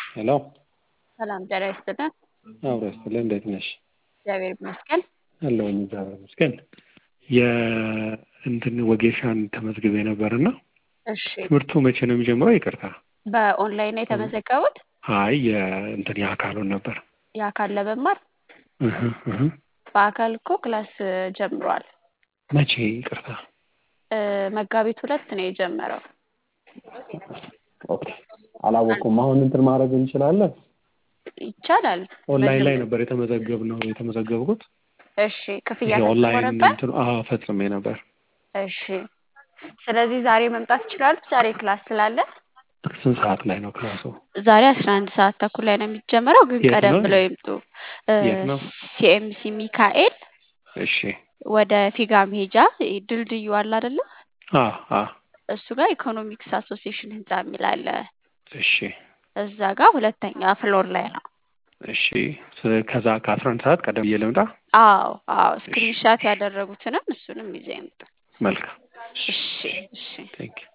ሄሎ ሰላም ጤና ይስጥልን። አብሮ ይስጥልን። እንዴት ነሽ? እግዚአብሔር ይመስገን። አለሁኝ እግዚአብሔር ይመስገን። የእንትን ወጌሻን ተመዝግቤ ነበርና እሺ፣ ትምህርቱ መቼ ነው የሚጀምረው? ይቅርታ። በኦንላይን ነው የተመዘገቡት? አይ የእንትን የአካሉን ነበር። የአካል ለመማር እህ እህ በአካል እኮ ክላስ ጀምሯል። መቼ? ይቅርታ። እ መጋቢት ሁለት ነው የጀመረው። ኦኬ አላወኩም። አሁን እንትን ማድረግ እንችላለን። ይቻላል። ኦንላይን ላይ ነበር የተመዘገብነው የተመዘገብኩት። እሺ፣ ክፍያ ይሄ ፈጽሞ ኦንላይን ነበር? እንትኑ አዎ ፈጽሜ ነበር። እሺ፣ ስለዚህ ዛሬ መምጣት ይችላሉ። ዛሬ ክላስ ስላለ ስንት ሰዓት ላይ ነው ክላሱ? ዛሬ አስራ አንድ ሰዓት ተኩል ላይ ነው የሚጀምረው። ግን የት ቀደም ነው? ብለው ይምጡ። የት ነው? ሲኤምሲ ሚካኤል እሺ ወደ ፊጋ መሄጃ ድልድዩ አለ አይደለ? አ አ እሱ ጋር ኢኮኖሚክስ አሶሲዬሽን ህንጻ የሚል አለ። እሺ እዛ ጋር ሁለተኛ ፍሎር ላይ ነው። እሺ ስ- ከዛ ከአስራ አንድ ሰዓት ቀደም ብዬ ልምጣ? አዎ አዎ፣ ስክሪንሻት ያደረጉትንም እሱንም ይዘው ይምጡ። መልካም እሺ እሺ። ቴንክ ዩ